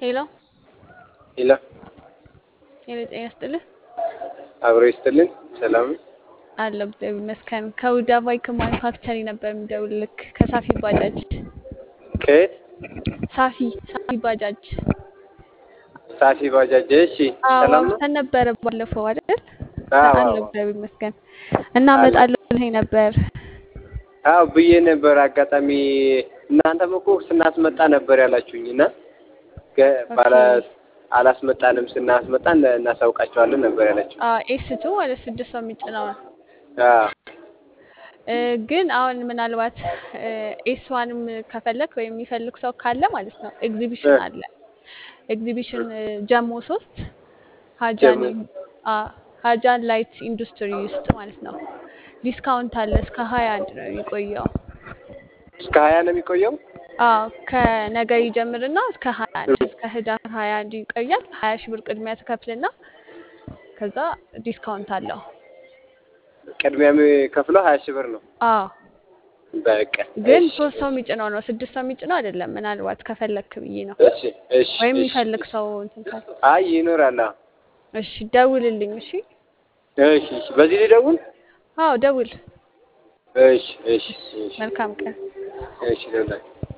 ሄሎ ሄሎ ሄሎ፣ ጤና ይስጥልህ አብሮ ይስጥልን። ሰላም አለው። እግዚአብሔር ይመስገን። ከውዳ ባይክ ማኑፋክቸሪንግ ነበር የምደውልልክ ከሳፊ ባጃጅ። ከየት? ሳፊ ሳፊ ባጃጅ። ሳፊ ባጃጅ። እሺ አዎ ሰላም ነው? አውርተን ነበረ ባለፈው አይደል? አዎ አለው። አዎ እግዚአብሔር ይመስገን። እና አለ። እመጣለሁ ብለኸኝ ነበር። አዎ ብዬ ነበር። አጋጣሚ እናንተም እኮ ስናስመጣ ነበር ያላችሁኝ እና ገ- ኦኬ። ባላ አላስመጣንም። ስናስመጣ እነ- እናሳውቃቸዋለን ነበር ያላችሁ። ኤስቱ ወደ ስድስት ሰው የሚጭነው ነው። አዎ እ፣ ግን አሁን ምናልባት ኤስ ዋንም ከፈለክ ወይም የሚፈልግ ሰው ካለ ማለት ነው ኤግዚቢሽን እ፣ አለ። ኤግዚቢሽን እ፣ ጀሞ ሶስት ሀጃን ጀሞ ኢን- አ፣ ሀጃን ላይት ኢንዱስትሪ ውስጥ ማለት ነው። ዲስካውንት አለ እስከ ሀያ አንድ ነው የሚቆየው። እስከ ሀያ ነው የሚቆየው። አዎ ከነገ ይጀምርና እስከ ሀያ አንድ እስከ ህዳር ሀያ አንድ ይቆያል። ሀያ ሺህ ብር ቅድሚያ ትከፍልና ከዛ ዲስካውንት አለው። ቅድሚያ የሚከፍለው ሀያ ሺህ ብር ነው። አዎ በቃ ግን እሺ ሶስት ሰው የሚጭነው ነው፣ ስድስት ሰው የሚጭነው አይደለም። ምናልባት ከፈለክ ብዬ ነው። እሺ እሺ ወይም እሺ የሚፈልግ እሺ። ሰው እንትን ካለ አይ ይኖራል። አዎ እሺ ደውልልኝ። እሺ እሺ እሺ። በዚህ ልደውል? አዎ ደውል። እሺ እሺ እሺ እሺ መልካም ቀን። እሺ። ደውላለሁ።